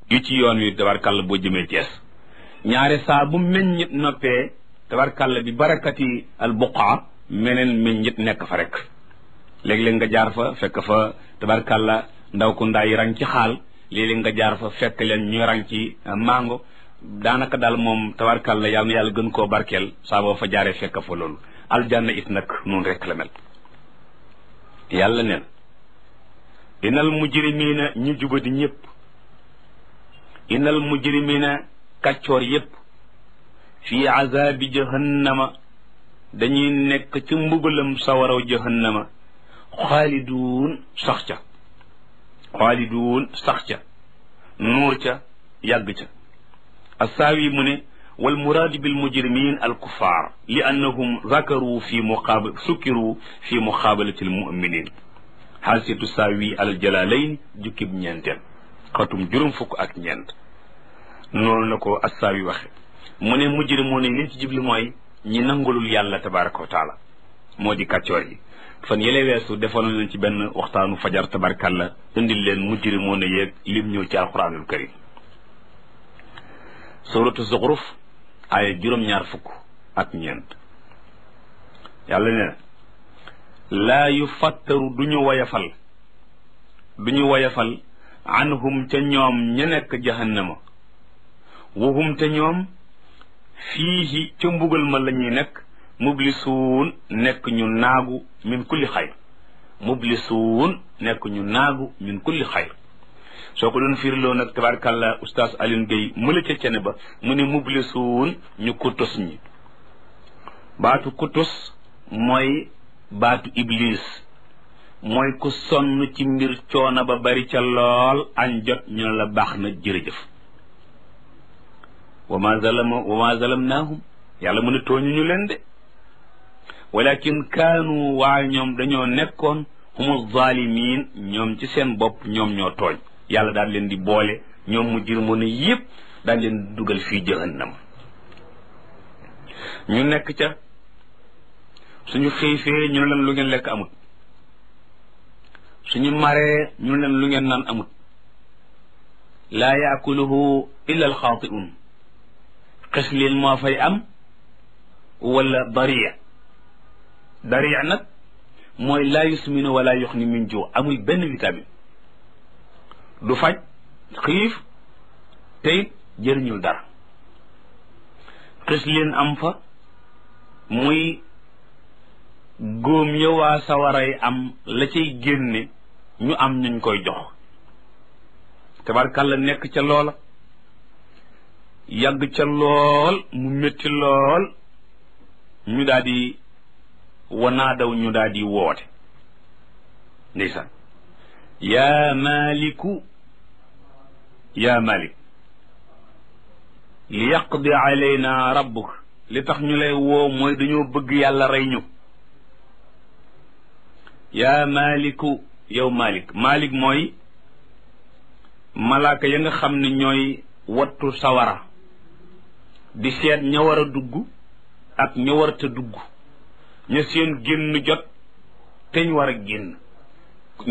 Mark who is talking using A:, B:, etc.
A: yu ci yoon wi tabarkàlla boo jëmee Cees ñaare saa bu meññit noppee tabarkàlla bi barakati al buqaa meneen meññit nekk fa rek léeg-léeg nga jaar fa fekk fa tabarkàlla ndaw ku ndaa yi rang ci xaal léeg-léeg nga jaar fa fekk leen ñu rang ci mango daanaka daal moom tabarkàlla yàlla na yàlla gën koo barkeel saa boo fa jaaree fekk fa loolu aljanna it nag noonu rek la mel yàlla neen inal mujrimina ñu jubadi ñëpp inal mujrimina kàccoor yépp fii azabi jahannama dañuy nekk ci mbugalam sawaraw jahannama xaaliduun sax ca xaaliduun sax ca nuur ca yàgg ca assaawi mu ne wal muraadu bil mujrimin al kuffar li annahum zakaru fi muqaabal sukkiru fi muqaabalati al muminin xaalsitu saawi al jalalayn jukkib ñeenteel xatum juróom fukk ak ñeent noonu la ko assaawi waxe mu ne mujrimoon yi liñ ci jubli mooy ñi nangulul yàlla tabaraka wa taala moo di kàccoor yi fan yële weesu defoon nañ ci benn waxtaanu fajar tabarkalla indil leen mujrimoon yeeg lim ñëw ci alquranul karim suratu zuxruf aaya juróom-ñaar fukk ak ñeent yàlla ne laa yu fattaru du ñu woyafal du ñu woyafal anhum ca ñoom ña nekk jahannama wahum te ñoom fiihi ca mbugal ma la ñuy nekk mublisuun nekk ñu naagu min kulli xayr mublisuun nekk ñu naagu min kulli xayr soo ko doon firiloo nag tabarkàlla oustaz Alioune Gueye mëla ca cene ba mu ne mublisuun ñu kutus ñi baatu kutus mooy baatu iblis mooy ku sonn ci mbir coono ba bari ca lool añ jot ñu ne la baax na jërëjëf wa ma zalama wa ma zalamnaahum yàlla mu ne tooñu ñu leen de walakin kaanu waaye ñoom dañoo nekkoon humu zalimin ñoom ci seen bopp ñoom ñoo tooñ yàlla daal leen di boole ñoom mu jir mën a yëpp daal leen dugal fii jahannam ñu nekk ca suñu xiifee ñu ne leen lu ngeen lekk amut suñu maree ñu ne leen lu ngeen naan amut laa yaakuluhu illa alxaatiun xes leen moo fay am wala dariya dariya nag mooy laa yusminu wala yuxni min ju amul benn vitamine du faj xiif tey jëriñul dara xis leen am fa muy góom ya waa sawaray am la cay génne ñu am ñuñ koy jox tabarkàlla nekk ca loola yàgg ca lool mu métti lool ñu daal di wanaadaw ñu daal di woote ndeysaan yaa maliku yaa malik li yaqdi alayna rabbuk li tax ñu lay woo mooy dañoo bëgg yàlla rey ñu yaa maliku yow malik malik mooy malaaka ya nga xam ne ñooy wattu sawara di seet ña war a dugg ak ña warta dugg ña seen génn jot teñ war a génn